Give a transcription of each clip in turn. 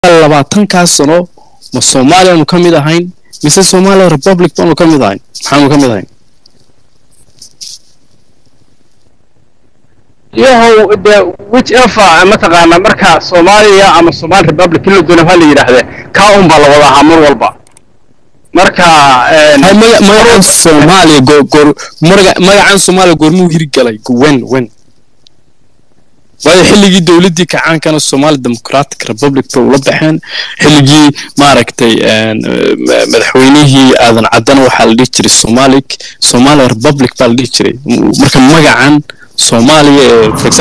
labaatankaas sano ma soomaaliyaanu ka mid ahayn mise somalia republic baanu ka mid ahayn maxaanu ka mid ahayn yahow de which ever mataqaana marka soomaaliya ama somali republic in la doono ha la yidhaahde kaa un baa la wada ahaa mar walba marka magacan soomaaliya magacan soomaaliya goormuu hirgalay wen wen waayo xilligii dowladdii kacaankana somali democratic republic bay ula baxeen xilligii maaragtay madaxweynihii aadan caddana waxaa la dhihi jiray somali somalia republic baa la dhihi jiray marka magacan soomaaliya ee for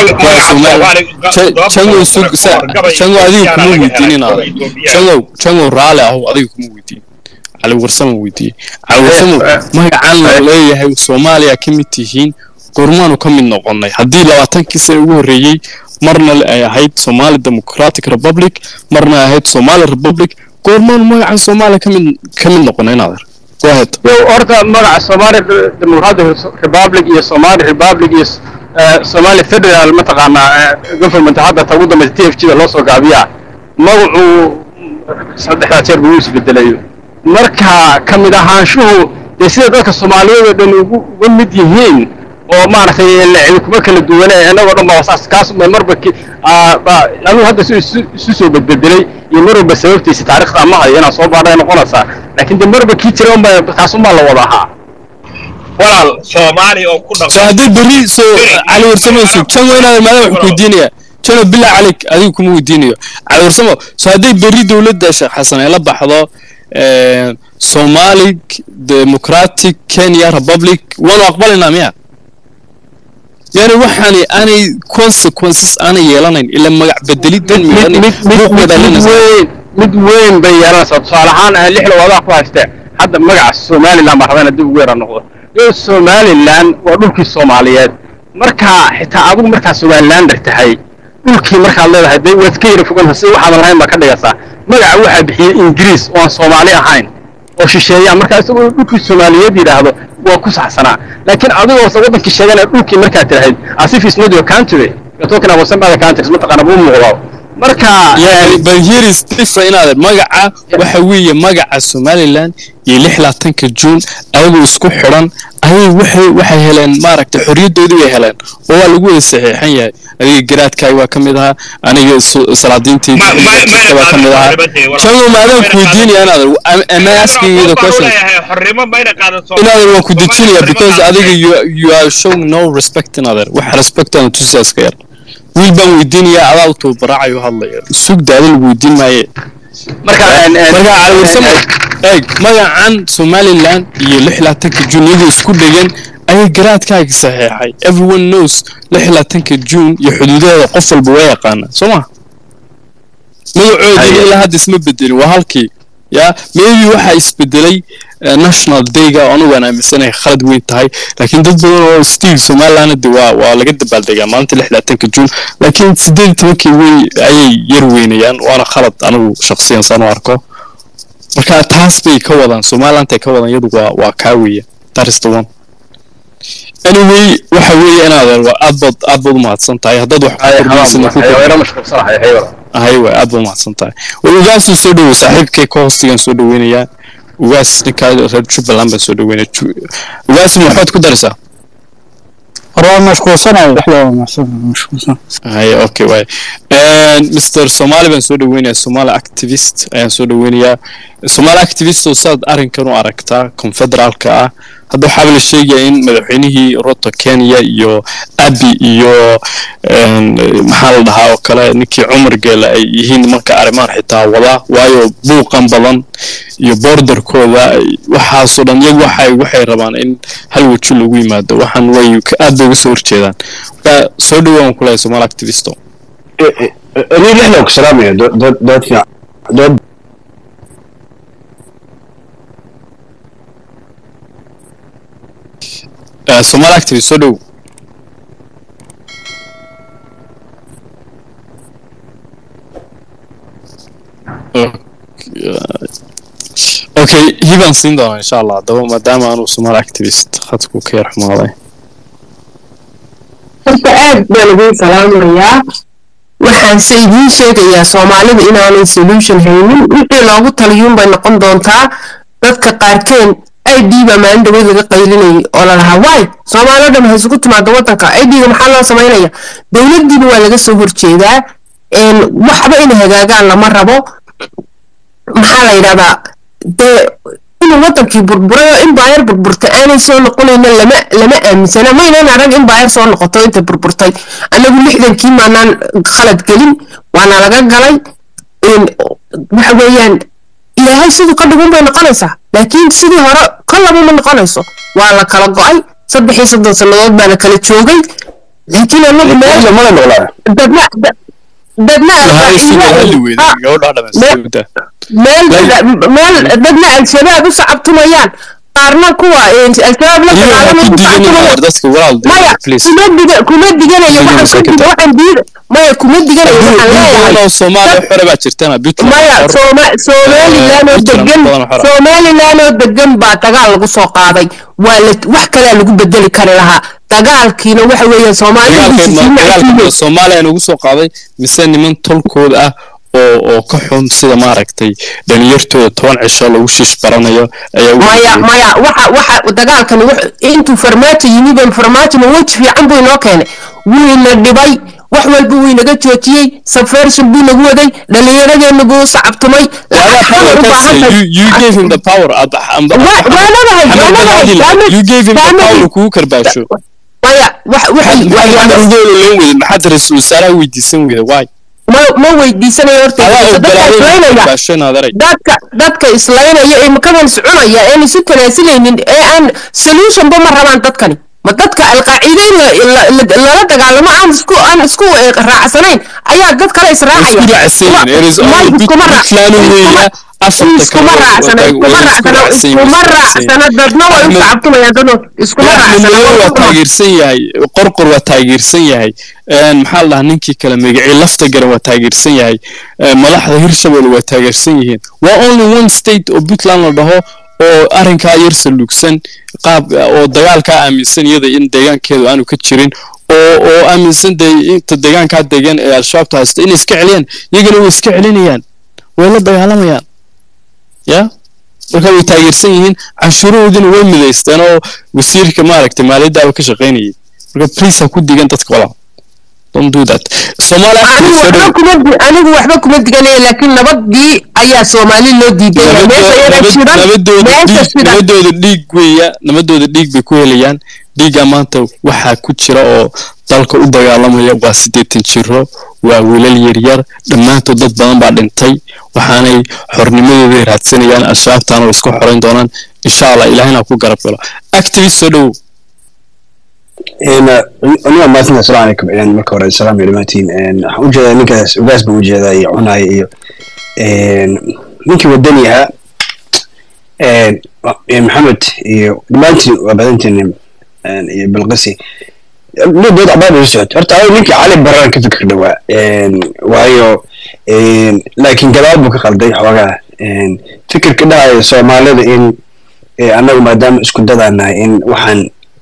examplejango adiga kuma weydiinin adag jangow jangow raali ahu adiga kuma weydiin cali warsamo weydiiyey cali warsamo magacan la leeyahay soomaaliya ka mid tihiin goormaanu ka mid noqonnay haddii labaatankii sane ugu horreeyey marna ay ahayd somali democratic republic marna ay ahayd somali republic goormaanu magacan soomaaliya kamid ka mid noqonnay naader go ahead yow horta magaca somali democratic republic iyo somali republic iyo somali federal mataqaanaa government hadda ta ugu dambaysa t f g da loo soo gaabiyaa magacu saddexdaa jeer buu isbedelayo marka ka mid ahaanshuhu dee sida dadka soomaaliyeed oo dhan uga mid yihiin oo maaragtay cidi kuma kala duwane innagoo dhan baa saas kaas marba anuu hadda isu soo bedbedelay iyo mar walba sababtiisa taarikhda ma hayo inaan soo baadhay noqonaysaa laakiin de marba kii jira unba kaas unbaa la wada ahaa walaal soomaali oo ku so haddii berri so cali warsamayso jango inaad maadaama wuxuu ku weydiinaya jano bilaa calik adigu kuma weydiinayo cali warsamo so hadday berri dowladda sheekh xasan ay la baxdo somali democratic kenya republic waanu aqbalaynaa miya yani waxaani aanay consequences aanay yeelanayn ila magac bedelidan mid weyn bay yeelanaysaa tusaale ahaan lixda wadaa ku haystee hadda magaca somaliland baa rabana dib ugu yara noqdo yo somaliland waa dhulkii soomaaliyeed marka xitaa adigu markaa somalilander tahay dhulkii markaad leedahay de waad ka yara fogan si waxaadan lahayn baa ka dhigaysaa magaca waxaa bixiyey ingiriis oo aan soomaali ahayn oo shisheeyaa markaa isagoo dhulkii soomaaliyeed yidhaahdo waa ku saxsanaa laakiin adigoose waddankii sheeganaya dhulkii markaad tirahayd as if it's not your country you're talking about some other countries mataqaana buu muuqdaa marka but here is different inaad magaca waxa weeye magaca somaliland iyo lix laatanka june ayagoo isku xidhan ayay waxay waxay heleen maaragtay xorriyaddoodii bay heleen oo waa lagu wada saxiixan yahay adiga garaadkaay waa ka mid ahaa aniga salaadiintii waa ka mid ahaa jango maadaan ku weydiinaya inaad am I asking you the question inaadan waan ku dejinaya because adiga you you are showing no respect inaadan wax respect aan tusiyaa iska yar wiil baan weydiinayaa adaa u tababaracayo hadlaya sugda ada lagu weydiin maaye marka caliwarsamo eeg magacan somaliland iyo lix laatanka june iyagoo isku dhegan ayay garaadkaaga saxeexay everyone knows lix laatanka june iyo xuduudaheeda qof walba waa yaqaana soo ma magacoodina ilaa hadda isma bedelin waa halkii ya maybe waxaa isbedelay national dayga anigu aan aaminsanahay khalad weyn tahay laakiin dad badan oo stiil somaliland de waa waa laga dabaaldegaa maalinta lix laatanka june laakiin sideed tobankii wey ayay yar weynayaan waana khalad anigu shaksiyan saan u arko marka taas bay ka wadaan somaliland ay ka wadaan iyadu waa waa kaa weeya that is the one anyway waxa weeye inaad aad baad aad baad u mahadsan tahay haddaad wax ahay waay aad baad umahadsan tahay war ugaasuu soo dhowow saaxiibkay ka hoostigaan soo dhoweynayaa ugaas ninkaa reer jubbaland baan soo dhaweynaya ugaas maxaad ku daraysaa waa mashquulsanayo dhexdooda mashquulsan hay okay waay mr somali baan soo dhaweynayaa somali activist ayaan soo dhaweynayaa somali activist oo saad arrinkan u aragtaa confederaalka ah hadda waxaaba la sheegaya in madaxweynihii ruto kenya iyo abi iyo maxaa la dhahaa oo kale ninkii cumar geele ay yihiin nimanka arrimahan xitaa wada waayo buuqan badan iyo borderkooda waxaasoo dhan iyagu waxay waxay rabaan in hal weji lagu yimaado waxaan way aad bay uga soo horjeedaan marka soo dhawaan kulahay somal activisto أنا لحنا وكسلام يا دود دود دود في دود somal activist soo dhow okay hibaan siin doonaa insha allah haddaba maadaama aanu somal activist khadku ka yar xumaaday horta aad baan idin salaamayaa waxaanse idiin sheegayaa soomaalida inaanay solution haynin wixii loogu taliyuun bay noqon doontaa dadka qaarkeen id baa maalin dhaweyd laga qaylinayay oo lalahaa waay soomaaliya dhan ha isugu timaado wadanka idga maxaa loo samaynaya dowladiina waa laga soo horjeedaa waxba inay hagaagaan lama rabo maxaa la yidhahdaa dee inuu wadankii burburay oo in baayar burburtay aanay soo noqonayna lama lama aaminsana maynan arag in baayar soo noqoto intay burburtay anagu lixdankii maanaan khalad gelin waana laga galay waxa weeyaan ilaahay siduu ka dhigun bay noqonaysaa laakiin sidii hore kollaba ma noqonayso waa la kala go-ay saddex iyo soddon sannadood baana kala joogay laakiin anagu meel dadna dadna meel dadna al-shabaab u sacabtumayaan qaarna kuwa al-shabaab la dagaalamaya kuma diganayo waxaan diida maya kuma diganayo waxaan leeyahay maya somalilan oo degan somalilan oo degan baa dagaal lagu soo qaaday waa la wax kalea lagu bedeli kari lahaa dagaalkiina waxa weeyaan soomaaliya ugu soo qaaday mise niman tolkooda ah oo oo ka xun sida maaragtay dhalinyartooda toban cisho lagu shiish baranayo maya maya waxa waxa dagaalkani intuu farmaajo yimi ban farmaajo ma weji fiican buu inoo keenay wuyna dhibay wax walba wuu inaga joojiyey subversion buu nagu waday dhallinyaradeena buu sacabtumay maxaad ra-iisul wasaaraha weydiisan weyda waay ma weydiisanayo hortadadka dadka islaynaya ee makadan socunaya een isu tanaasinaynin ee aan solutionba ma rabaan dadkani ma dadka alqaaciideyn lala dagaalamo aan isku aan isku raacsanayn ayaa dad kale israacaya iskuma raacsana iskuma raacsana iskuma raacsana dadna way u sacabtumayaan dadno iskuma raacsana waa taageersan yahay qorqor waa taageersan yahay maxaa la dhahaa ninkii kale magacii lafta garan waa taageersan yahay madaxda hirshabelle waa taageersan yihiin waa only one state oo puntland la dhaho oo arrinkaa yar saluugsan qaab oo dagaalkaa aaminsan iyada in deegaankeedu aanu ka jirin oo oo aaminsan dee inta deegaankaa degan ee al-shabaabta haysta inay iska celiyaan iyagana way iska celinayaan way la dagaalamayaan ya marka way taageersan yihiin canshuurahoodina way midaysteen oo wasiirka maaragtay maaliyaddaaba ka shaqaynayay marka please ha ku digan dadka walaal don't do that anigu waxba kuma diganaya laakiin nabadii ayaa soomaali loo diidaynabadooda dhiig weya nabadooda dhiig bay ku helayaan dhiigga maanta waxaa ku jira oo dalka u dagaalamaya waa siddeetan jiro waa wiilal yaryar dhammaantood dad badan baa dhintay waxaanay xornimadooday raadsanayaan al-shabaabtaana way isku xorayn doonaan insha allah ilaahina ku garab galo activist soo dhowow aniga maasinta asalaamu calaykum marka hore salaam iyo dhammaantiin waxaan u jeedaa ninkaas ugaas baan u jeedaa iyo cunaaya iyo ninkii wadani ahaa maxamed iyo dhammaantiin waa badantiin iyo bilqisi dood cabaad ula socot horta aniga ninkii cali baraan ka fikir dhawaa waayo laakiin gadaal buu ka qalday xoogaa fikirka dhahayo soomaalida in annagu maadaama isku dadaan nahay in waxaan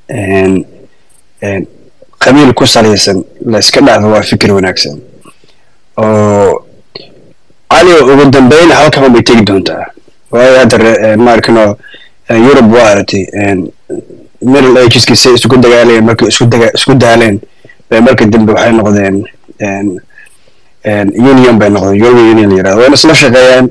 qabiil ku salaysan la iska dhacdo waa fikir wanaagsan oo cali ugu dambeyn halkan bay tegi doontaa waayo hadda maarkano yurub waa aragtay middle ageski say isku dagaalayeen markay isku daga isku daaleen bay marka dambe waxay noqdeen union bay noqdeen european union la yirahdo wayna isla shaqeeyaan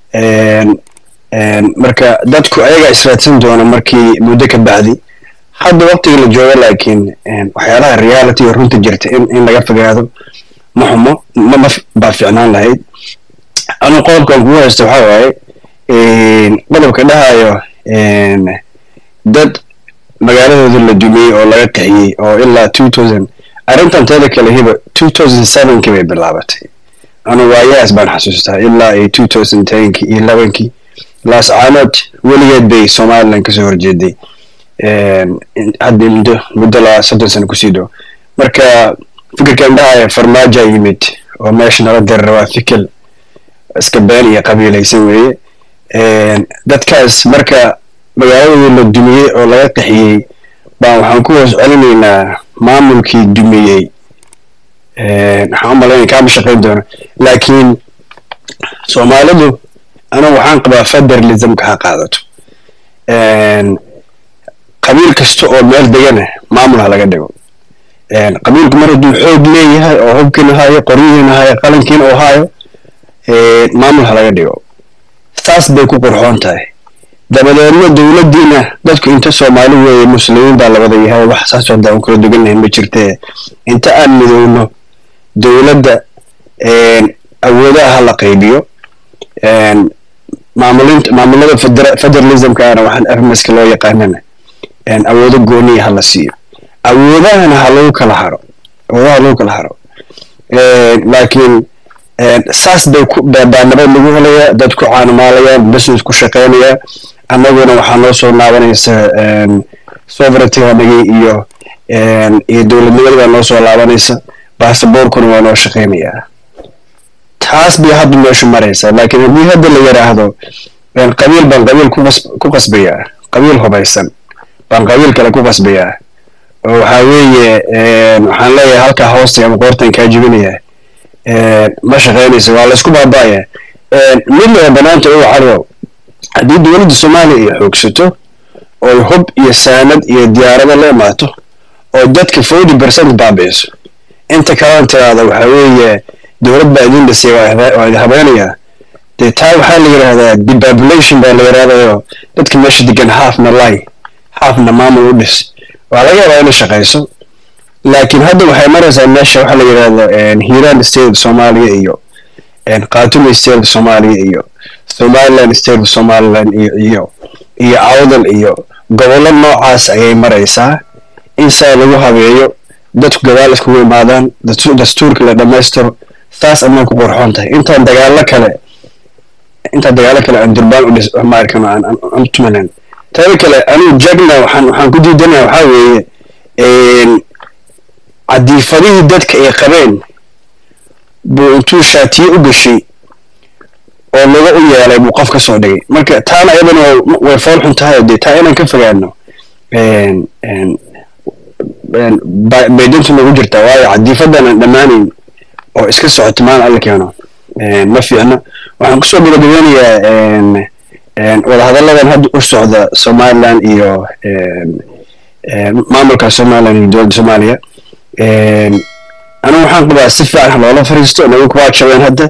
marka dadku ayagaa israadsan doona markii muddo ka bacdi hadda waqtiga la joogo laakiin waxyaalaha reality oo runta jirta in in laga fogaado ma xumo ma ma baa fiicnaan lahayd anu qodobkan kugu haysta waxaa waaye qodobka dhahayo dad magaaladooda la dumiyey oo laga qaxiyey oo ilaa two thousand arrintan teeda kale hiba two thousand sevenkii bay bilaabatay anu waayaas baan xasuustaa ilaa iyo two thousand tenkii iyo labankii laascaanood weligeed bay somaliland kasoo horjeeday hadda muddo muddo laa soddon sano kusii dhow marka fikirkan dhahaya farmaaja yimid oo meesha nala dirara waa fikir iska been iyo qabiilaysan weeye dadkaas marka magaaladooda la dumiyey oo laga qaxiyey baan waxaan ku hoos celinaynaa maamulkii dumiyey waxaan u malaynaya kaama shaqayn doono laakiin soomaalidu anigu waxaan qabaa federalismka ha qaadato qabiil kasta oo meel degana maamul ha laga dhigo qabiilku mar hadduu xoog leeyahay oo hubkiina hayo qoryihiina hayo qalinkiina oo hayo maamul ha laga dhigo saas bay ku qurxoon tahay dabadeedna dowladdiina dadku inta soomaali weeye muslimiin baa labada yahay wax saas oo daan kala dugannahay ma jirtee inta aan midowno dowladda awoodaha ha la qaybiyo maamulinta maamulada federalismkaana waxaan armaska loo yaqaanana awoodo gooniya ha la siiyo awoodahana ha lagu kala haro awoodaha ha lagu kala haro laakiin saas bay baa nabad lagu helayaa dad ku caanumaalayaan business ku shaqaynaya annaguna waxaa noo soo laabanaysa sovereignty-ganagii iyo iyo dowladnimadii baa noo soo laabanaysa basaboorkuna waa noo shaqaynayaa taas bay hadda meeshu maraysaa laakiin haddii hadda la yidhaahdo qabiil baan qabiil ku qasbayaa qabiil hubaysan baan qabiil kale ku qasbayaa oo waxaa weeye waxaan leeyahay halkaa hoosta ama qoortan kaa jibinaya ma shaqaynaysa waa laysku baaba'aya mid laba banaanta uga carrow haddii dowladda soomaaliya ay xoogsato oy hub iyo saanad iyo diyaarado la imaato oo dadka forty percent baabi'iso inta kalena tiraahda waxaa weeye dowlad baa idin dhisay waa idi habeenayaa dee taa waxaa la yidhaahdaa depopulation baa la yidhahdayo dadka meesha degan halfna lay halfna maamul u dhis waa laga yaabaa inay shaqayso laakiin hadda waxay maraysaa meesha waxaa la yidhahda hiiraan state of soomaaliya iyo khatuma state of soomaaliya iyo somaliland state of somaliland iyo iyo iyo awdal iyo gobollo noocaas ayay maraysaa in saa lagu habeeyo dadku gadaal iskugu imaadaan dastuurka la dhammaystiro saas amaan ku qorxoon tahay intaan dagaalo kale intaan dagaalo kale aan durbaan u dhis maarkano aan aan tumanan taada kale anigu jagna waxaan waxaan ku diidanaya waxaa weeye cadiifadihii dadka ay qabeen buu intuu shaatiye u gashay oo laga u yeelay buu qof ka soo dhigay marka taana ayadana way fool xun tahay dee taa inaan ka fogaano bay dantu nagu jirtaa waayo cadiifadan aan dhammaanayn oo iska socoto maan alla keeno ma fiicno waxaan kusoo gabagabeynayaa wadahadalladan hadda u socda somaliland iyo maamulka somaliland iyo dowladda soomaaliya anigu waxaan qabaa si fiican loola fariisto nagu kuwaa jabeen hadda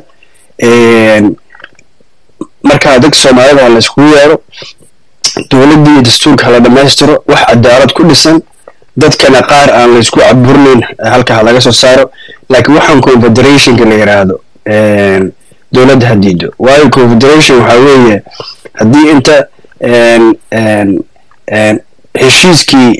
markaa dadka soomaalida ha layskugu yeero dowladdii iyo dastuurka hala dhammaystiro wax cadaalad ku dhisan dadkana qaar aan laysku caburnayn halka ha laga soo saaro laakiin waxaan confederationka la yidhaahdo dowladda ha diido waayo confederation waxaa weeye haddii inta heshiiskii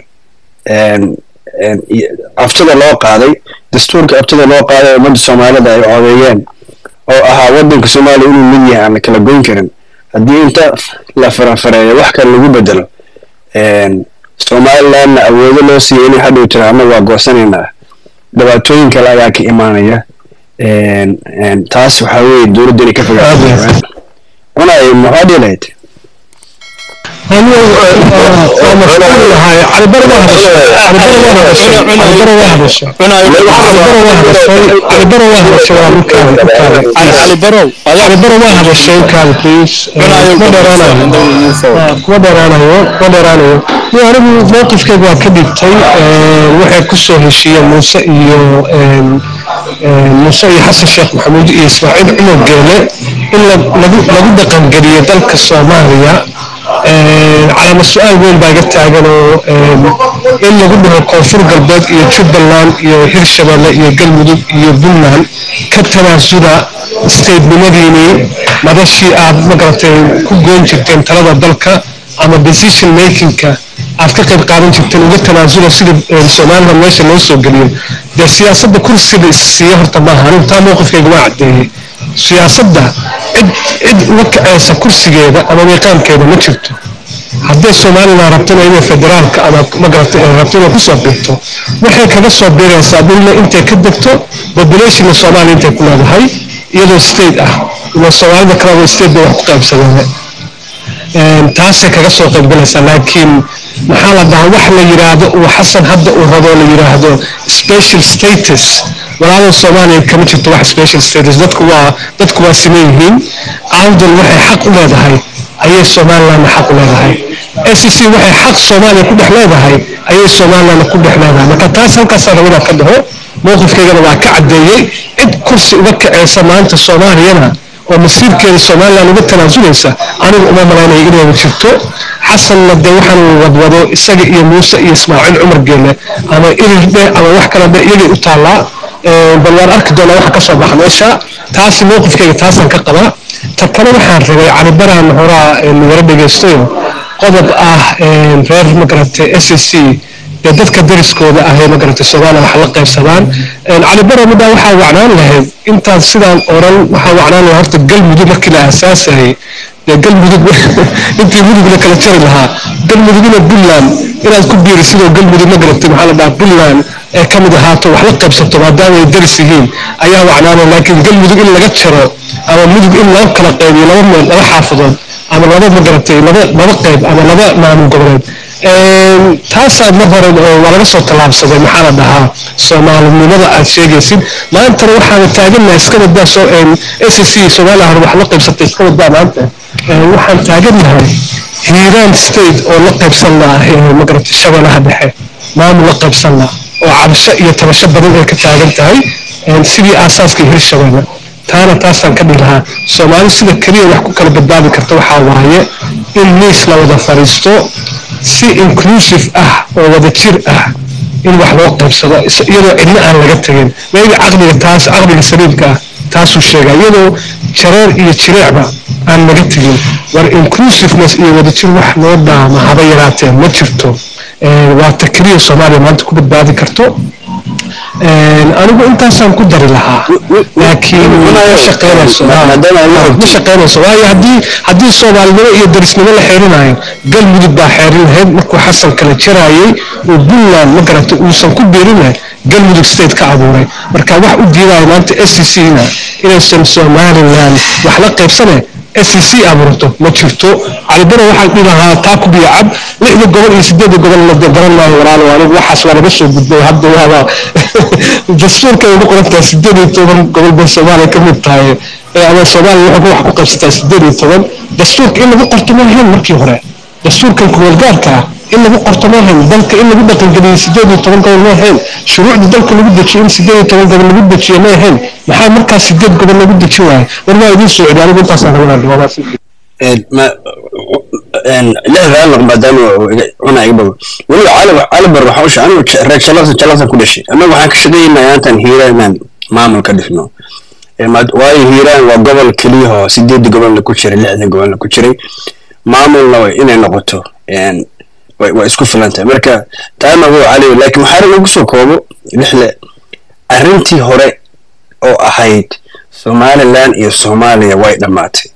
aftada loo qaaday dastuurka aftada loo qaaday ummadda soomaalida ay codeeyeen oo ahaa waddanka soomaaliya inuu mid yahay aan la kala goyn karin haddii inta la farafareeyo wax kale lagu bedelo somalilandna awoodo loo siiya inay hadhow tira annaga waa goosanaynaa dhibaatooyin kale ayaa ka imaanaya taas waxaa weeye dowladda inay ka fogaato unay maxaa dhihi lahayd kuma dheeraanayo kuma dheeraanayo iyo anigu mowqifkeyga waa ka dhigtay waxay ku soo heshiiyeen muuse iyo muuse iyo xasan sheekh maxamuud iyo ismaaciil cumar geele in lagu dhaqangeliyo dalka soomaaliya calaama su-aal weyn baa iga taagan oo in lagu dhaho koonfur galbeed iyo jubbaland iyo hirshabelle iyo galmudug iyo puntland ka tanaasula statenimadiinii madashii aad magaratay ku goyn jirteen talada dalka ama decision makingka aad ka qayb qaadan jirteen uga tanaasula sida soomaalida meesha loo soo geliyo dee siyaasadda kursiga isiiya horta maaha anigu taa mowqifkayga waa caddeeyey siyaasadda cid cid uga kacaysa kursigeeda ama miiqaamkeeda ma jirto hadday somalilan rabtona inay federaalka ama magarata rabto inay kusoo biirto waxay kaga soo biiraysaa dhulna intay ka degto populationna soomaaliya intay ku leedahay iyadoo state ah ila soomaalida kaleba state bay wax ku qaybsadeen taasay kaga soo qaybgalaysaa laakiin maxaa la dhahaa wax la yidhaahdo uu xasan hadda uu rabo la yidhaahdo special status walaalada soomaaliya kama jirto wax special status dadku waa dadku waa siman yihiin awdal waxay xaq u leedahay ayay somalilandna xaq u leedahay SEC waxay xaq soomaaliya ku dhex leedahay ayay somalilandna ku dhex leedahay marka taas halkaasaan rabaa ka dhaho mowqifkaygana waa ka caddeeyey cid kursi uga kaceysa maanta soomaaliyana oo masiirkeeda somaliland uga tanaasuleysa anigu uma malaynaya inay jirto xasanna dee waxaan wadwado isaga iyo muuse iyo ismaaciil cumar geele ama irirde ama wax kale de iyagay u taallaa bal waan arki doonaa waxa ka soo baxa meesha taasi mowqifkayga taasaan ka qabaa ta kale waxaan rabay calibaraan horaa wara dhegaystayo qodob ah reer magaratay s s c dee dadka dariskooda ahee magaratay soomaaliya wax la qaybsadaan calibara middaa waxaa wacnaan lahayd intaan sidaan oran waxaa wacnaan lahayd horta galmudug markii la aasaasayay dee galmudug intii mudug la kala jari lahaa galmudugina puntland inaad ku biirisidoo galmudug magaratay maxaa la dhahaa puntland ee ka mid ahaato wax la qaybsato maadaama ay daris yihiin ayaa wacnaanay laakiin galmudug in laga jaro ama mudug in loo kala qaybiyo laba meel laba xaafadood ama laba magaratay laba laba qayb ama laba maamul goboleed taasaa mar hore waa laga soo tallaabsaday maxaa la dhahaa soomaalinimada aad sheegaysid maantana waxaana taagannahay iska wadaa s c soomaaliya hore wax la qaybsatay iska wadaa maanta waxaan taagannahay hiiraan state oo la qaybsan laha magaratay shabeelaha dhexe maamul la qaybsan laha oo cabasho iyo tabasho badan ay ka taagan tahay sidii aasaaska hirshabeelle taana taasaan ka dhihi lahaa soomaali sida keliya wax ku kala badbaadi karta waxaa waaye in miis la wada fadhiisto si inclusive ah oo wada jir ah in wax loo qaybsado iyadoo cidna aan laga tegin maybe caqliga taas caqliga saliimka ah taasuu sheegaa iyadoo jareer iyo jireecba aan laga tegin war inclusiveness iyo wadajir wax loo dhaama haba yaraatee ma jirto waa ta keliya soomaaliya maanta ku badbaadi karto anigu intaasaan ku dari lahaa laakiin ma shaqeynayso ma shaqeynayso waayo haddii haddii soomaalinimo iyo darisnimo la xeerinayo galmudug baa xeerin lahayd markuu xasan kala jaraayey oo puntland ma garata uusan ku biirinahay galmudug state ka abuuray marka wax u diidayo maanta s c c na inaysan somaliland wax la qaybsane s c abuurto ma jirto calibana waxaan dhihi lahaa taa ku biyo cab lixda gobol iyo sideedda gobol la garan maayo walaalo anigu waxaas waa laga soo gudbay hadda waaba dastuurka ay ugu qorantahay sideed iyo toban gobol bay soomaaliya ka mid tahay ama soomaaliya waxay wax ku qaybsataa sideed iyo toban dastuurka in lagu qorto ma ahayn markii hore dastuurkan kumeelgaarka ah in lagu qorto ma ahayn dalka in lagu dhaqangeliyey sideed iyo toban gobol ma ahayn shuruucda dalka lagu dejiyo in sideed iyo toban gobol lagu dejiyo ma ahayn maxaa markaas sideed gobol lagu deji waaye war waa idiin soo celi anigu intaasaan rabaa dhawaamaasi lixdaa noq maadaama cuna iga bago weliba calibar waxa usha anigu reer jalasa jalasan ku dhashay annagu waxaan ka shaqeynaya intaan hiiraan inaan maamul ka dhisno waayo hiiraan waa gobol keliyahoo sideedda gobolna ku jiray lixda gobolna ku jiray maamulna inay noqoto waa isku filan tahay marka taana wuu caliyo laakiin waxaa rag ugu soo koobo lixle arrintii hore oo ahayd somaliland iyo soomaaliya way dhammaatay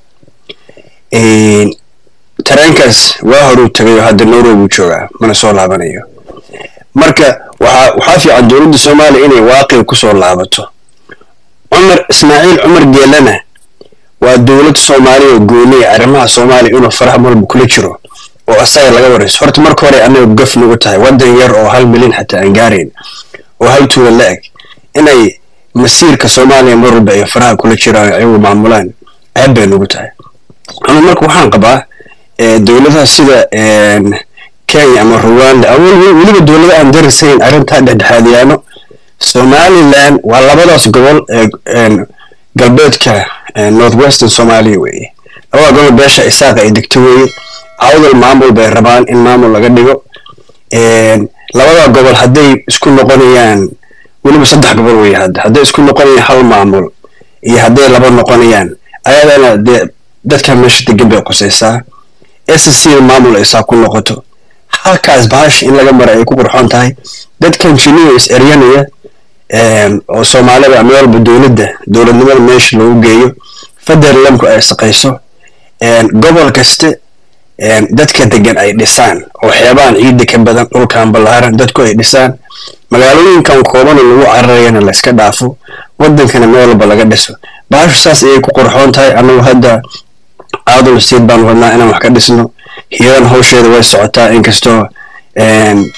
tareenkaas waa horuu tagay oo hadda nairobi joogaa mana soo laabanayo marka waxaa waxaa fiican dowladda soomaaliya inay waaqiga kusoo laabato cumar ismaaciil cumar geelana waa dowlad soomaaliya oo gooniya arrimaha soomaaliya inuu faraha marba kula jiro oo asaga laga warayso horta marka hore annaga gaf nagu tahay waddan yar oo hal milyan xataa aan gaarayn oo hal tuula la eg inay masiirka soomaaliya mar walba ay faraha kula jiraan ayagu maamulaan ceeb bay nagu tahay ama marka waxaan qabaa dowladaha sida kenya ama rwanda ama weliba dowlada aan darisayn arrintaa dhexdhexaadiyaano somaliland waa labadaas gobol ee galbeedka north western somalia weeye labada gobol beesha isaaqa ay degto weeye awdal maamul bay rabaan in maamul laga dhigo labada gobol hadday isku noqonayaan weliba saddex gobol weeye hadda hadday isku noqonayaan hal maamul iyo hadday laba noqonayaan ayadana dee dadka meesha degan bay qusaysaa s c maamul ay saa ku noqoto halkaas bahash in laga mara ay ku qurxoon tahay dadkan jiniya is eryanaya oo soomaalida meel walba dowladda dowladnimada meesha lagu geeyo federlamku ay shaqayso gobol kaste dadka degan ay dhisaan oo xeebaan ciidda ka badan dhulkan ballaaran dadku ay dhisaan magaalooyinkan koobana lagu cararayana layska dhaafo wadankana meel walba laga dhiso baashu saas ayay ku qurxoon tahay annagu hadda aadul state baan wadnaa inaan wax ka dhisno hiiran hawsheeda way socotaa inkastoo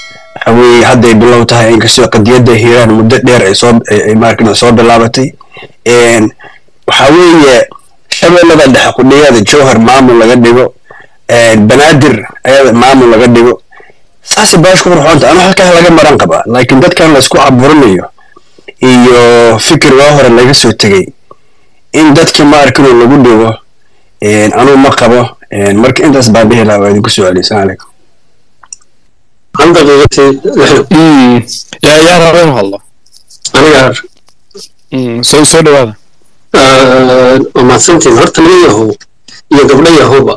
waxa weeye hadday bilow tahay inkastoo qadiyadda hiiraan muddo dheer ay soo ay markana soo bilaabatay Een, waxa weeye shabeellada dhexe kudhigeeda jowhar maamul laga dhigo een, banaadir ayada maamul laga dhigo saasay baash ku qurxoonta anu halkaa laga maran qabaa laakiin dadkan laysku caburinayo iyo fikir waa hore laga soo tegey in dadkii ma arkinoo lagu dhigo een, anuu ma qabo een, marka intaas baan dhihi lahaa waa idinku soo celiy salaam calaykum hal daqiiqatay Mm. yaa yaa raba inuu hadlo aniga Mm, soo soo dhawaada waa mahadsantiin horta nin yahow iyo gabdho yahowba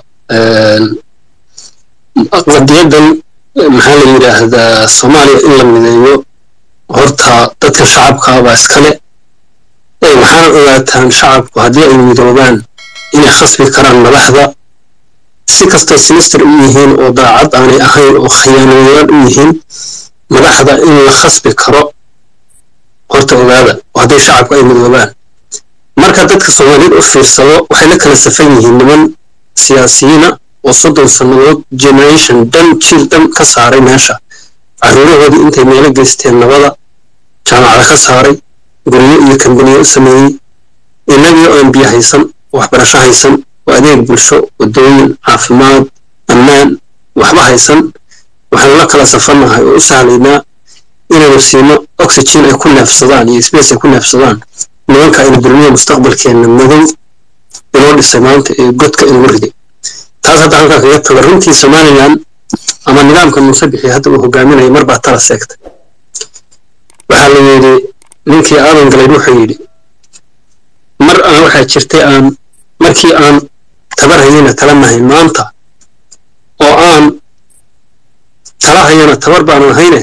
qadiyadan maxaa la yidhaahdaa soomaaliya in la mideeyo horta dadka shacabka baa iskale ee waxaana ogaataan shacabku haddii ay midoobaan inay khasbi karaan madaxda si kastay sinister u yihiin oo daacad aanay ahayn oo khiyaanoyaal u yihiin madaxda in la khasbi karo horta ogaada oo hadday shacabku ay midoobaan marka dadka soomaaliyeed u fiirsado waxay la kala safan yihiin niman siyaasiyiina oo soddon sannadood generation dhan jiil dhan ka saaray meesha caruurahoodii intay meelo geysteen nabada jaamacada ka saaray guryo iyo kambaniyo u sameeyey innagii oo aan biyo haysan waxbarasho haysan oo adeeg bulsho waddooyin caafimaad ammaan waxba haysan waxaanu la kala safannahay oo u sahlaynaa inaynu siino oxygen ay ku neefsadaan iyo space ay ku neefsadaan nimanka aynu dulmiya mustaqbalkeenna madow inoo dhisay maanta ee godka inagu riday taas hadda halkaa kaga taga runtii somalilan ama nidaamka muuse bixi hadda uu hogaaminaya mar baa tala seegtay waxaa la yidhi ninkii aadan galayd wuxuu yidhi mar aan waxaa jirtay aan markii aan tabar hayana tala nahay maanta oo aan tala hayana tabar baanan hayne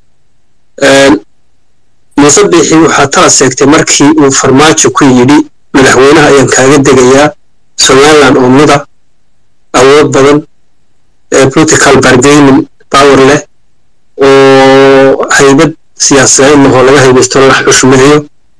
muuse bixi waxaa tala seegtay markii uu farmaajo ku yidhi madaxweynaha ayaan kaaga degayaa somaliland oo mida awood badan political bargaining power leh oo haybad siyaasadeed lahoo laga haybaysto la xushmeeyo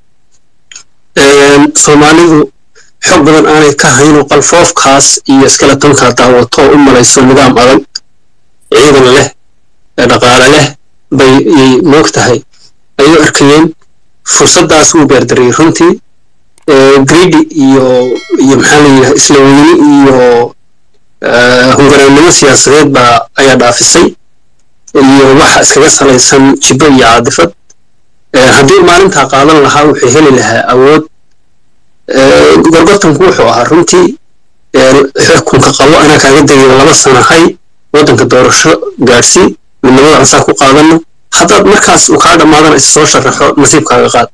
soomaalidu xog badan aanay ka hayn oo qalfoofkaas iyo skeletonkaa daawato oo u malayso nidaam adag ciidan leh dhaqaale leh bay moog tahay ay u arkayeen fursaddaas wuu beerdariyey runtii gridi iyo iyo maxaa la yidhaha isla weyni iyo hungaraannimo siyaasadeed baa ayaa dhaafisay iyo waxa iskaga salaysan jibbo iyo caadifad haddii maalintaa qaadan lahaa wuxuu heli lahaa awood gorgortanku wuxuu ahaa runtii xukunka qabo anaa kaaga degayo laba sanahay waddanka doorasho gaadhsii midnimada ansaa ku qaadano haddaad markaas uu kaa dhammaadana is soo sharaxo nasiibkaaga qaad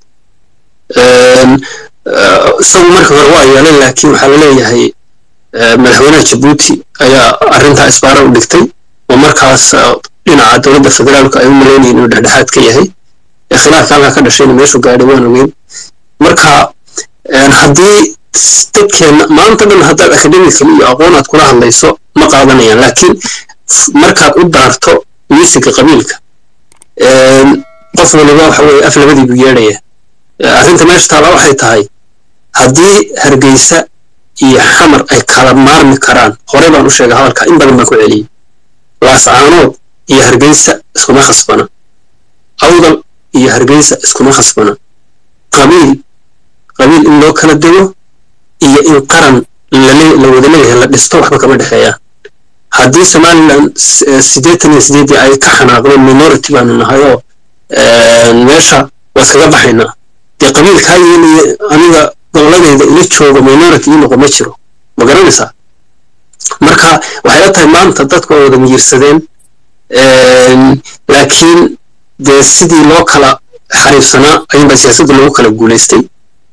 isagu marka hore waa yeelay laakiin waxaa la leeyahay madaxweynaha jabuuti ayaa arrintaa isbaara u dhigtay oo markaas dhinaca dowladda federaalka ay u malaynayeen inuu dhexdhexaad ka yahay khilaafka halkaa ka dhashayna meeshuu gaadhay waan ogeyn marka haddii dadkeenna maanta dhan haddaad academical iyo aqoon aad kula hadlayso ma qaadanayaan laakiin markaad u daarto miisiga qabiilka qof waliba waxa weye af labadii buu yeedhaya arrinta meesha taala waxay tahay haddii hargeysa iyo xamar ay kala maarmi karaan horey baan u sheegay hadalka in badan baan ku celiyey laascaanood iyo hargeysa iskuma khasbana awdal iyo hargeysa iskuma khasbana qabiil qabiil in loo kala dego iyo in qaran la wada leeyahay la dhisto waxba kama dhexeeyaan haddii somaliland siddeetan iyo sideedii ay ka xanaaqdeen minority baanu nahay oo meesha waa iskaga baxaynaa dee qabiilkaa yeelaya aniga goboladeyda ila jooga minority ii noqo ma jiro ma garanaysaa marka waxay la tahay maanta dadku waa wada miyirsadeen laakiin dee sidii loo kala xariifsanaa ayuunbaa siyaasadda lagu kala guulaystay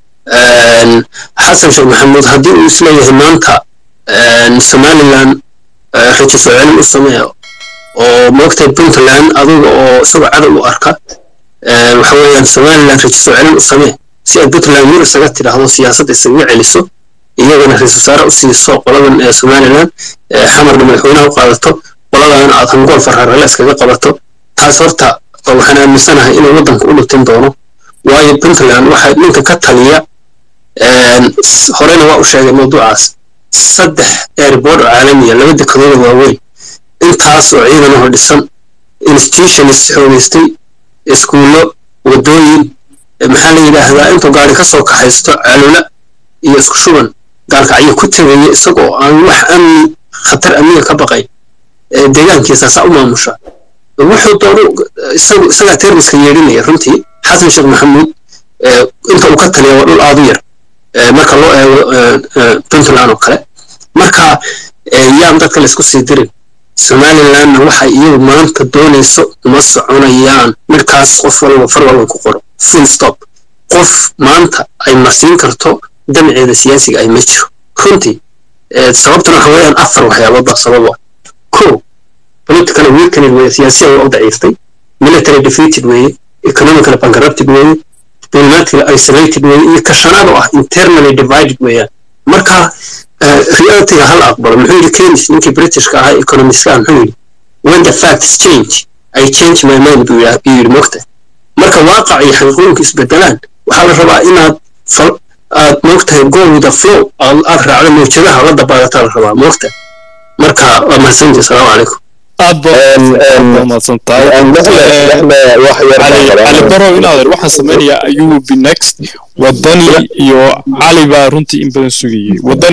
xasan sheekh maxamuud haddii uu isleeyahay maanta somaliland rajo soo celin u sameeyo oo moogtahay puntland aduga oo isagoo cadow u arka waxa weeyaan somaliland rajo soo celin u samee si ay puntland mur isaga tidhaahdo siyaasadda isaga celiso iyagana ra-iisul wasaare u siiso qoladan ee somaliland xamarna madaxweynaha u qaadato qoladana aad hangool farharale iskaga qabato taas horta waxaan aaminsanahay inuu waddanka u dhibtin doono waayo puntland waxaa ninka ka taliya horena waa u sheegay mawduucaas saddex airboard oo caalamiya laba dekadooda waaweyn intaas oo ciidanahoo dhisan institutions xoogeystay iskuullo wadooyin maxaa la yidhaahdaa intuu gaari ka soo kaxaysto calula iyo isku shuban gaalkacyo ku tegaya isagoo aan wax amni khatar amniga ka baqay deegaankiisaasaa u maamusha wuxuu doono isagu isagaa termiska yeedhinaya runtii xasan sheekh maxamuud inta uu ka taliya waa dhul aadu yar marka loo eego puntland oo kale marka yaan dadka laysku sii dirin somalilandna waxay iyagu maanta doonayso uma soconayaan midkaas qof walba far walba ku qoro full stop qof maanta ay marsiin karto damaceeda siyaasiga ay ma jiro runtii sababtuna waxa weeyaan afar waxyaabood baa sababa ko political weakening weeye siyaasiyan waa u daciiftay military defeated weeye economically bankrupted weeye diplomatically isolated weeye iyo kashanaad oo ah internally divided weeyaan marka realityga hal aqbalo muxuu yidhi keynes ninkii britishka ahaa economistka muxuu yidhi when the facts change i change my mind buu yidhi mogta marka waaqac iyo xaqiiqooyinku isbedelaan waxaa la rabaa inaad aad moogtahay go with the flow aad raacdo mawjadaha la dabaalataa la rabaa moogta marka waa mahadsantii asalaamu calaykum aad baa umahadsan tahay cali barow inaad waxaan samaynayaa ayuu be next wadani iyo cali baa runtii in badan sugayey wadani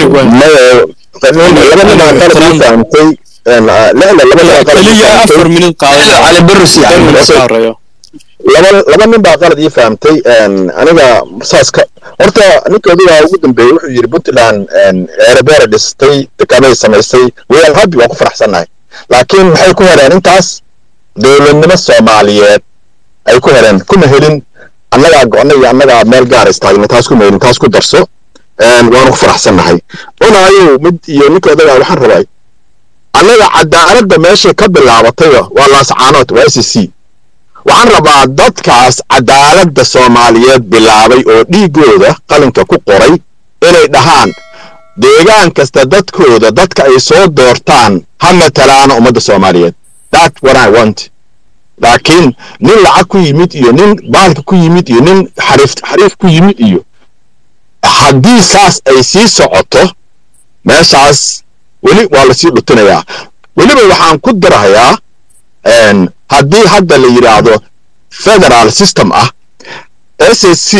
keliya afar minid cali barus qaadaya laba nin baa qalad ii fahamtay aniga saas ka horta ninka odagaa ugu dambeeyey wuxuu yidhi puntland erebeere dhistay dekanay samaysay weyaan habi waan ku faraxsannahay laakiin maxay ku hereen intaas dowladnimo soomaaliyeed ay ku hereen kuma helin annagaa go-na iyo annagaa meel gaara istaagnay taas kuma helin taas ku darso waanu ku faraxsannahay unaayow mid iyo ninka odagaa waxaan rabay annaga cadaaladda meeshay ka bilaabatayba waa laascaanood waa s c waxaan rabaa dadkaas cadaaladda soomaaliyeed bilaabay oo dhiiggooda qalinka ku qoray inay dhahaan deegaan kasta dadkooda dadka ay soo doortaan ha matalaana ummadda soomaaliyeed that what i want laakiin nin lacag ku yimid iyo nin baalka ku yimid iyo nin xariif xariif ku yimid iyo haddii saas ay sii socoto meeshaas weli waa lasii dhutinayaa weliba waxaan ku darahayaa haddii hadda la yidhaahdo federal system ah s s c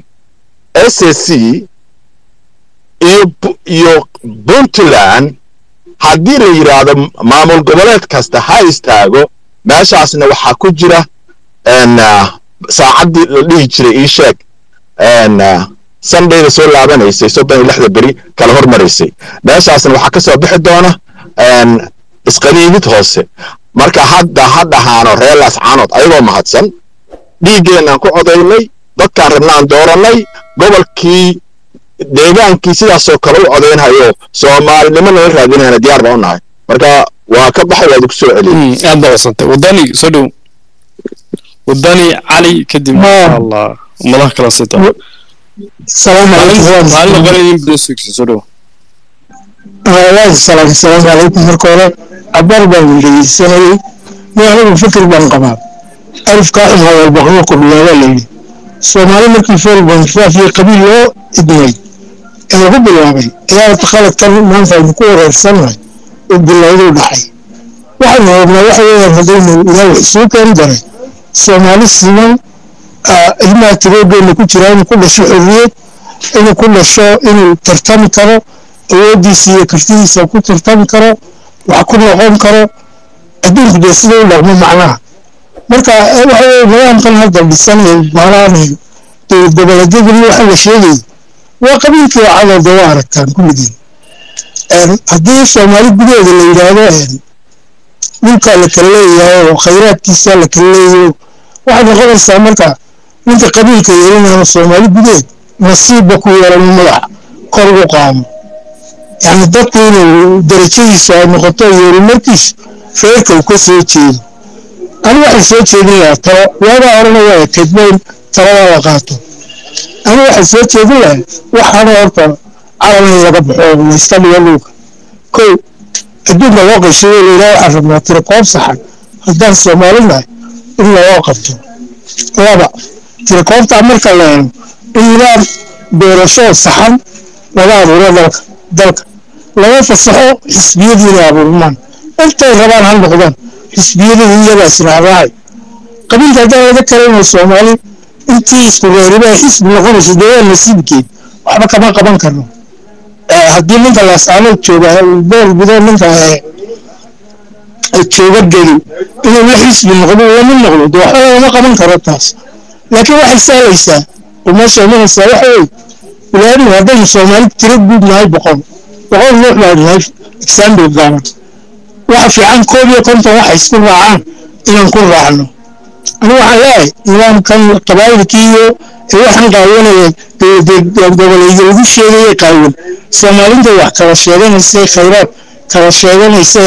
s s c iyo iyo puntland haddii la yidhaahdo maamul goboleed kasta ha istaago meeshaasna waxaa ku jira saacaddii la dhihi jiray ii sheeg sundayda soo laabanaysay soddon iyo lixda beri kala hormaraysay meeshaasna waxaa ka soo bixi doona isqaniinid hoose marka hadda ha dhahaano reelaas caanood ayagoo mahadsan dhiiggeenaan ku codaynay dadkaan rabnaan doorannay gobolkii deegaankii sidaasoo kale u codaynhayo soomaalinimo nala raadinayna diyaar baa u nahay marka waa ka baxay waad ku soo celiyey aad baa wasantay wadani soo dhow wadani cali kadib insha allah madax kala sita السلام عليكم maalin noqon in badan sugsi soo dhow waa salaam السلام عليكم marka hore cabar baan dhegeysanayay nin anigu fikir baan qabaa alifkaa in hadalba kuma kordhiyaa waa layidhi soomaali markii foolbanfaaf iyo qabiil loo idmay ee lagu bilaabay ayaa khaladkan maanta aynu ku wareersannahay oo bilowduu dhacay waxaynu rabnaa waxa weeyaan haddaynu ilaahay isugu keeni daray soomaali siman ilmaha tiroodeenna ku jira inuu ku dhasho xorriyad inuu ku dhasho inuu tartami karo awooddiisa iyo kartidiisa ku tartami karo wax ku noqon karo adduunku dee sida u dhaqmo macnaha marka waxa weye nidaamkan hadda dhisan ee baalaanayo dowlad goboleedyaduna waxa la sheegayay waa qabiilkii cadooda waa aragtaan kulligiin haddii soomaali gudaheeda la yidhaahdo dhulkaa la kala leeyahay oo khayraadkiisa la kala leeyahay waxay noqonaysaa marka ninka qabiilka yeelinayo soomaali gudaheed nasiibba ku yeelano madaxa kor ugu qaamo yani dadku inuu darajadiisu ay noqoto yeelimarkiisu reerka uu ka soo jeedo ani waxaan soo jeedin lahaa talo waagaa horena waa ekeedba in taladaa la qaato ani waxaan soo jeedin lahaa waxaana horta calan in laga baxo oo layska dhigo dhulka kow adduunka loo qayshayo layidhaha waxaan rabnaa tiro koob saxan haddaan soomaali nahay in loo qabto laba tiro koobtaa marka la helo in nidaam doorasho saxan laga abuuro dalka dalka laga fasaxo xisbiyadiina abuurmaan intay rabaan ha noqdaan xisbiyadii iyagaa israacraacay qabiilka haddaan laga kalayno soomaali intii isku reeribaa xisbi noqonaysa dee waa nasiibkeed waxba kama qaban karno haddii ninka laasaanood jooga bool gudo ninka jooga geli inuu la xisbi noqdo lama noqdo dee waxba lagama qaban karo taas laakiin waxay sahlaysaa oo meesha imanaysaa waxa wey ilaanu haddaynu soomaali tiro guud nahay boqol boqol ruux baa nahay example gaaban waxa fiican koob iyo konton waxa isku raacaan inaan ku raacno anigu waxaan leeyahay nidaamkan qabaayilkii iyo waxaan qaawanaya goboleeyo lagu sheegaya qaawan soomaalinta wax kala sheeganaysa khayraad kala sheeganaysa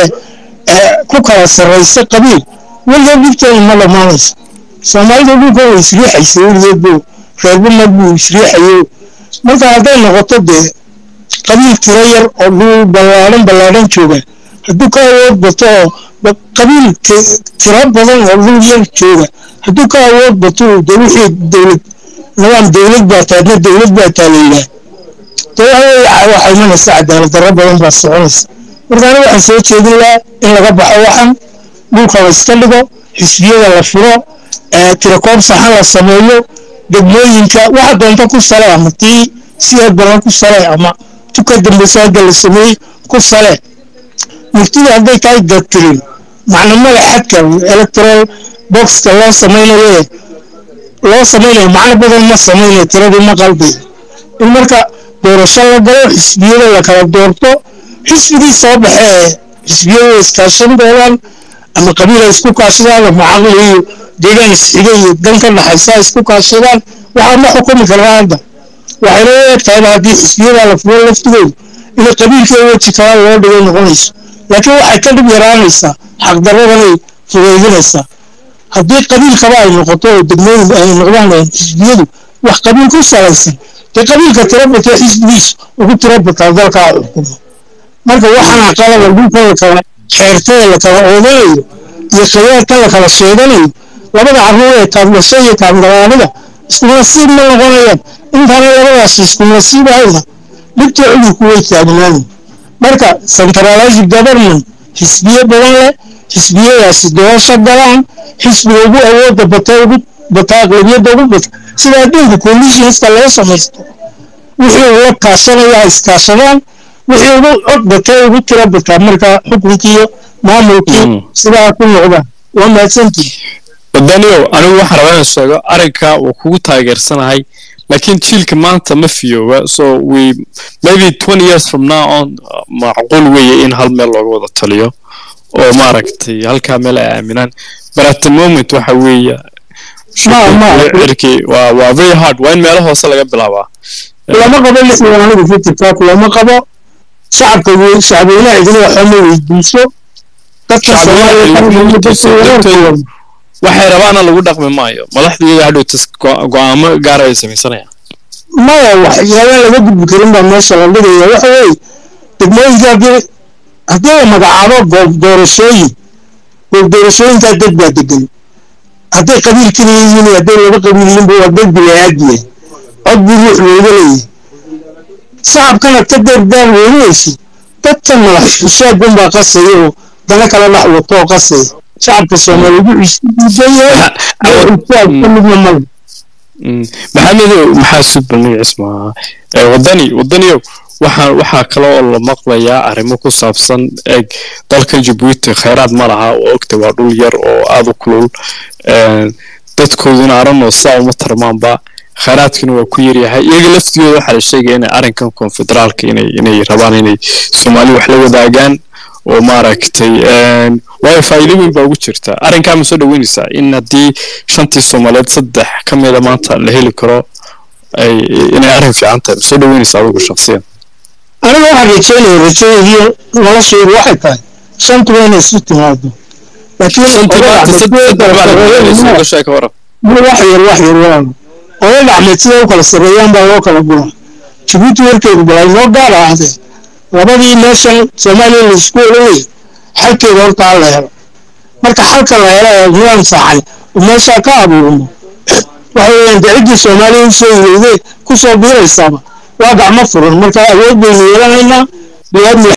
ku kala sarraysa qabiil weligeed dhibteeda ma dhammaanayso soomaalida dhulka way isriixaysa weligeed buu reerba mar buu isriixayo marka hadday noqoto dee qabiil tiro yar oo dhul ballaadhan ballaadhan jooga hadduu ka awood bato oo qabiil tiro badan oo dhul yar jooga hadduu ka awood bato de wixii dowlad nidaam dowlad baa taadna dowlad baa taalaydaa dee waxaa imanaysa cadaalad darro badan baa soconaysa marka aniga waxaan soo jeedin lahaa in laga baxo waxan dhulka la iska dhigo xisbiyada la furo tirakoob saxan la sameeyo degmooyinka waxa doonta ku sale ama tii sideed badan ku sale ama tuka dambeysa hadda la sameeyey ku sale murtida hadday tahay dadtirin macnamada xadka electoral boxka loo samaynayo loo samaynayo macno badan ma samaynayo tiradii ma qalbi in marka doorasho la galo xisbiyada la kala doorto xisbigii soo baxee xisbiyada iskaashan doonaan ama qabiil ay isku kaashadaan ama caqli iyo deegaan isxiga iyo dan ka dhaxaysa ay isku kaashadaan waxaa ma xukumi karaa hadda waxayna u eg tahay haddii xisbiyada la furo laftigoodu inay qabiilkii weji kala loo dhigay noqonayso laakiin waxay ka dhib yaraanaysaa xaqdarradanay fudaydinaysaa haddii qabiilkaba ay noqoto oo degmooyin ay noqdaan xisbiyadu wax qabiil ku salaysan dee qabiilka tirabatee xisbigiisu ugu tirabataa dalkaa xukumo marka waxaana qalaba dhulka la kala xeertada la kala oodanayo iyo khiyaarka la kala sheeganayo labada carruur ee taablasho iyo taabgalaanida isku nasiib ma noqonayaan intaana labadaas isku nasiib ahayna dhibta cudurku way taagnaani marka centralized government xisbiye badan leh xisbiyadaasi doorasho galaan xisbiga ugu awooda bata ugu bata aqlabiyadda ugu bata sida adduunka commissionska laga samaysto wixii ula kaashanaya iskaashadaan wixii ugu cod batay ugu tira bataa marka xukunkiiyo maamulkii sidaa ku noqdaan waa mahadsantihi daniel anigu waxaan rabaa inaan sheego arrinka uu kugu taageersanahay laakiin jiilka maanta ma fiyooba so we maybe twenty years from now on macquul weeye in hal meel looga wada taliyo oo maaragtay halkaa meel ay aaminaan but at the moment waxa weeye cirki waa waa very hard waa in meelo hoose laga bilaabaa kulama qabo lixdan anigu fikirkaa kulama qabo shacabka shacbweynaha idin waxba ma weydiiso dadka soomaaliya waxay rabaana lagu dhaqmi maayo madaxdu iyaga hadhowtas go-aamo gaara ay samaysanayaan maya waxyaabaan laga gudbi karin baa meesha la dhigaya waxa weeye degmooyinka haddii haddii la magacaabo goob doorashooyin goob doorashooyinkaa dad baa degan hadday qabiil keliya yihiin hadday laba qabiil yihiinba waa dad bilaadiya cod buu ruux looga leeyahay shacabkana ka deerdaan weynaysi dadkan madax xusaagun baa qasaya oo dana kala dhex wato oo qasaya shacabka soomaaliya wuxuu xusaab ka midna male maxamedow maxaa sudbal magaciis maaha wadani wadaniyow waxaa waxaa kale oo la maqlayaa arrimo ku saabsan eeg dalkan jabuuti khayraad ma laha oo ogta waa dhul yar oo aada u kulul dadkooduna aranoo sidaa uma tarmaanba khayraadkina waa ku yaryahay iyaga laftigooda waxaa la sheegaya inay arrinkan konfederaalka inay inay rabaan inay soomaali wax la wadaagaan oo maaragtay waayo faa'iido weyn baa ugu jirta arrinkaa ma soo dhaweynaysaa in haddii shantii soomaaliyeed saddex ka mida maanta la heli karo ay inay arrin fiican tahay ma soo dhaweynaysaa adigu shaksiyan aniga waxaan rajeynaya rajadeedii noloshaydu waxay tahay shantuba inay isu timaado wax yar wax yar walaalo oday dhacmeed sida u kala sarreeyaan baa loo kala gura jabuuti warkeedu balay noo gaar ahaadee labadii meeshan soomaaliya la isku oranayay xalkeeda horta ha la helo marka xalka la helo ee nidaam saxan oo meeshaa ka abuurmo waxa weeyaan dee ciddii soomaaliya usoo yeyday kusoo biiraysaaba waa gacmo furan marka awood baynu yeelanaynaa bilaad